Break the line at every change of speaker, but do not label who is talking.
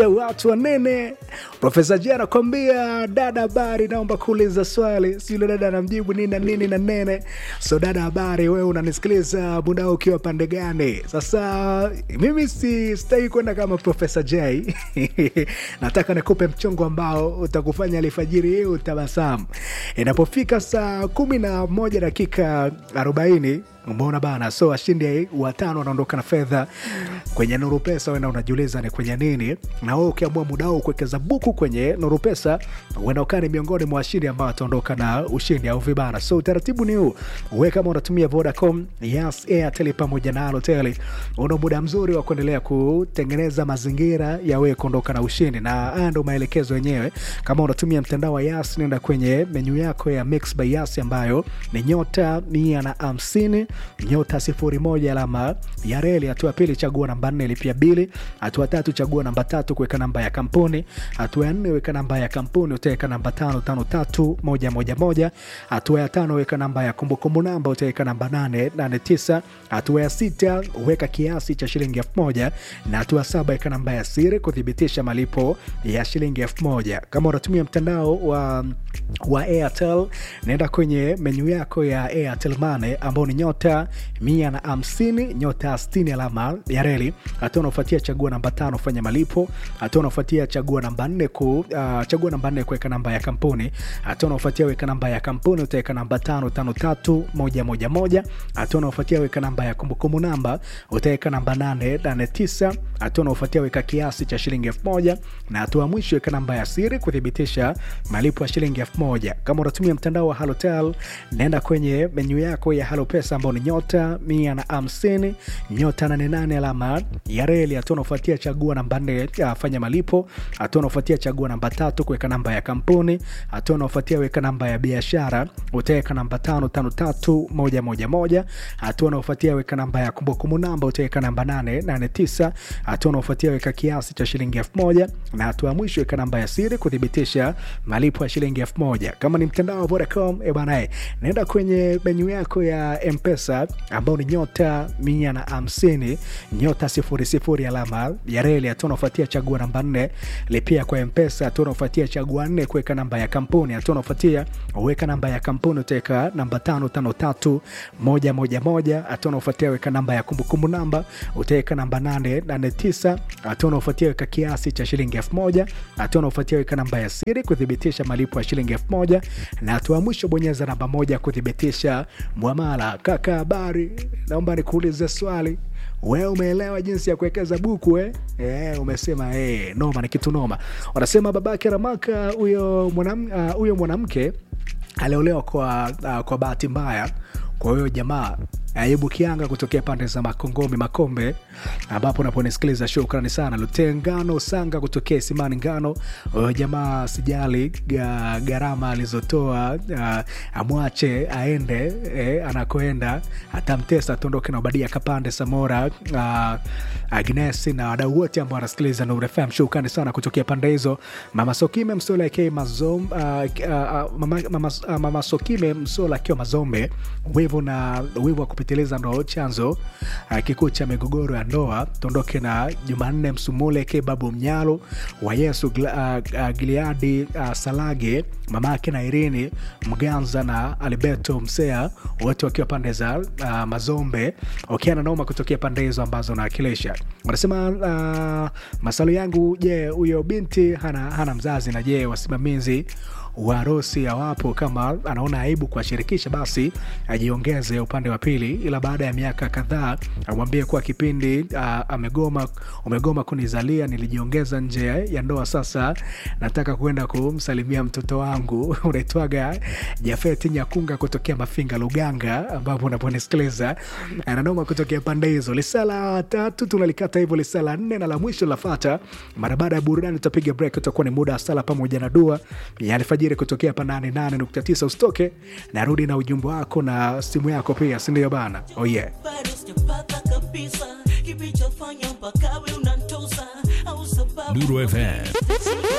watu wanene. Profesa J anakwambia dada, habari, naomba kuuliza swali. Si yule dada anamjibu nini na nini na nene. So dada, habari, wewe unanisikiliza muda huu ukiwa pande gani? Sasa mimi si sitaki kwenda kama Profesa J nataka nikupe mchongo ambao utakufanya alfajiri hii utabasamu. Inapofika saa kumi na moja dakika arobaini umeona bana, so washindi watano wanaondoka na fedha kwenye Nuru Pesa. Wenda unajiuliza ni kwenye nini, na wewe ukiamua muda huu kuwekeza buku kwenye Nuru Pesa, uenda ukaa ni miongoni mwa washindi ambao wataondoka na ushindi au vibana. So utaratibu ni huu, wewe kama unatumia Vodacom, Yas, Airtel pamoja na Halotel, una muda mzuri wa kuendelea kutengeneza mazingira ya wewe kuondoka na ushindi, na haya ndo maelekezo yenyewe. Kama unatumia mtandao wa Yas, nenda kwenye menyu yako ya Mix by Yas ambayo ni nyota mia na hamsini nyota sifuri moja alama ya reli. Hatua ya pili chagua namba nne lipia bili. Hatua tatu chagua namba tatu kuweka namba ya kampuni. Hatua ya nne weka namba ya kampuni, utaweka namba tano tano tatu moja moja moja. Hatua ya tano weka namba ya kumbukumbu namba, utaweka namba nane nane tisa. Hatua ya sita weka kiasi cha shilingi elfu moja na hatua ya saba weka namba ya siri kuthibitisha malipo ya shilingi elfu moja. Kama unatumia mtandao wa, wa Airtel naenda kwenye menyu yako ya Airtel Money ambao ni nyota mia na hamsini nyota sitini alama ya reli. Hatua unaofuatia chagua namba tano fanya malipo. Hatua unaofuatia chagua namba nne ku uh, chagua namba nne kuweka namba ya kampuni. Hatua unaofuatia weka namba ya kampuni, utaweka namba tano tano tatu moja moja moja. Hatua unaofuatia weka namba ya kumbukumbu namba, utaweka namba nane nane tisa. Hatua unaofuatia weka kiasi cha shilingi elfu moja na hatua mwisho weka namba ya siri kuthibitisha malipo ya shilingi elfu moja. Kama unatumia mtandao wa Halotel, naenda kwenye menyu yako ya Halo Pesa ambao ni nyota mia na hamsini nyota nane nane alama ya reli. Hatua unaofuatia chagua namba nne fanya malipo. Hatua unaofuatia chagua namba tatu kuweka namba ya kampuni. Hatua unaofuatia weka namba ya biashara, utaweka namba tano tano tatu moja moja moja. Hatua unaofuatia weka namba ya kumbukumbu namba, utaweka namba nane nane tisa. Hatua unaofuatia weka kiasi cha shilingi elfu moja na hatua ya mwisho weka namba ya siri kuthibitisha malipo ya shilingi elfu moja. Kama ni mtandao wa Vodacom, e bana, naenda kwenye menyu yako ya Mpesa ambao ni nyota mia na hamsini nyota sifuri sifuri alama ya reli. Hatua unaofuatia chagua namba nne lipia kwa Mpesa. Hatua unaofuatia chagua nne kuweka namba ya kampuni. Hatua unaofuatia weka namba ya kampuni, utaweka namba tano tano tatu moja moja moja. Hatua unaofuatia weka namba ya kumbukumbu namba, utaweka namba nane nane tisa. Hatua unaofuatia weka kiasi cha shilingi elfu moja. Hatua unaofuatia weka namba ya siri kuthibitisha malipo ya shilingi elfu moja na hatua ya mwisho bonyeza namba moja kuthibitisha mwamala. Kaka, habari, naomba nikuulize swali. Wewe umeelewa jinsi ya kuwekeza buku eh? Eh, umesema eh, noma ni kitu noma. Wanasema babake Ramaka huyo mwanam, uh, mwanamke aliolewa kwa, uh, kwa bahati mbaya. Kwa hiyo jamaa Ayubu Kianga kutokea pande za Makongomi Makombe, ambapo unaponisikiliza shukrani sana. Lutengano Sanga kutokea Isimani Ngano, huyo jamaa sijali gharama alizotoa, uh, amwache aende eh, anakoenda atamtesa, tuondoke na Obadia Kapande Samora, uh, Agnesi na wadau wote ambao wanasikiliza Nuru FM, shukrani sana kutokea pande hizo. Mama Sokime Msola akiwa Mazom, uh, uh, mama, mama, uh, mama Sokime Msola akiwa Mazombe, wivu na wivu wa kupitiliza ndo chanzo uh, kikuu cha migogoro ya ndoa. Tuondoke na Jumanne Msumule ke babu Mnyalo wa Yesu uh, uh, Gileadi uh, Salage mamake na Irini Mganza na Alberto Msea wote wakiwa pande za uh, Mazombe wakiana noma kutokea pande hizo ambazo nawakilisha. Wanasema uh, masalo yangu, je, huyo binti hana, hana mzazi na je wasimamizi wa harusi hawapo? Kama anaona aibu kuwashirikisha basi ajiongeze upande wa pili, ila baada ya miaka kadhaa amwambie kuwa kipindi uh, amegoma umegoma kunizalia, nilijiongeza nje ya ndoa, sasa nataka kuenda kumsalimia mtoto wangu unaitwaga Jafeti Nyakunga kutokea Mafinga Luganga, ambapo unaponisikiliza ananoma kutokea pande hizo. Lisala tatu tunalikata hivyo, lisala nne na la mwisho lafata mara baada ya burudani. Tutapiga break, utakuwa ni muda wa sala pamoja na dua ya alfajiri kutokea hapa 88.9. Usitoke, narudi na ujumbe wako na simu yako pia, si ndio bana? Oh yeah.
Nuru FM